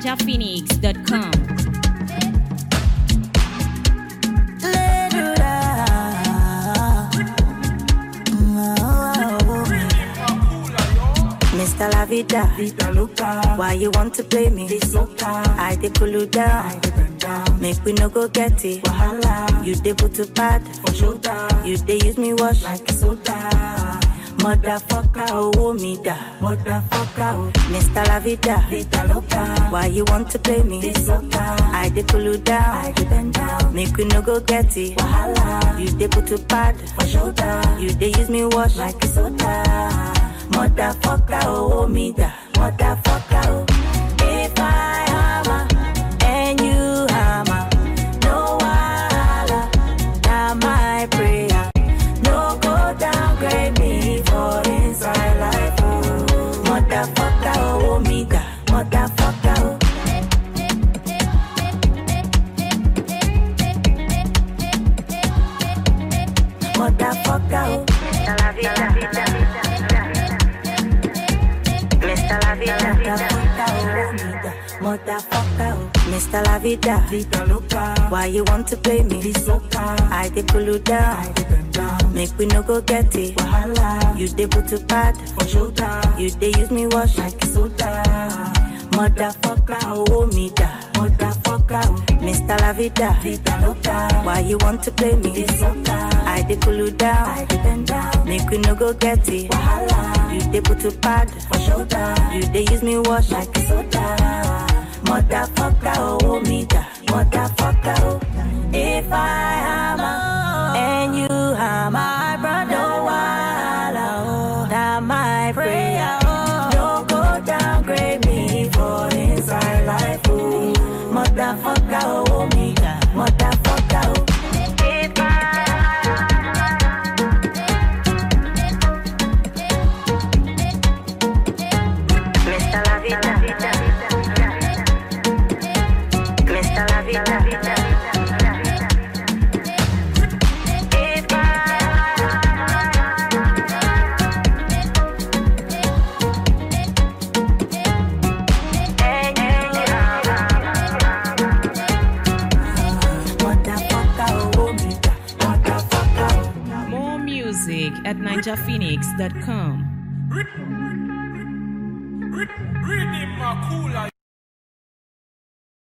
ninjaphoenix.com. Mr. La Vida, Vida loca, why you want to play me? this loca, I dey pull you down, I dey bend down, make we no go get it. wahala, You dey put to bad, for shoulder, you dey use me wash. like soda, Motherfucker, oh me da. motherfucker, oh, Mr. La Vida, Vida loca, why you want to play me? this loca, I dey pull you I down, dey bend down, make we no go get it. wahala, You dey put to bad, for shoulder, you dey use me wash. like soda, Motherfucker, oh me da. Motherfucker, oh. If I hammer and you hammer, no wahala, na my prayer. No go downgrade me for inside life, oh. Motherfucker, oh me da. Motherfucker, oh. Motherfucker, oh. Mr. La Vida, Mr. La Vida, Motherfucker, oh. Mr. La Vida, Vida loca, why you want to play me? this loca, I dey pull you I down, dey bend down, make we no go get it. wahala, You dey put to bad, for shoulder, you dey use me wash. like soda, Motherfucker, oh me da. motherfucker, oh, Mr. La Vida, Vida loca, why you want to play me? this loca, I dey pull you I down, dey bend down, make we no go get it. wahala, You dey put to bad, for shoulder, you dey use me wash. like soda, Motherfucker, oh me da. Motherfucker, oh. If I hammer and you hammer, my brother, no wahala, oh. That my prayer, oh. Don't go downgrade me for inside life, oh. Motherfucker, oh me da. Motherfucker, oh. If Mr. La Vida, Mr. La Vida, If Motherfucker, oh me da. Motherfucker, oh. More music at ninjaphoenix.com. Read him, Makula.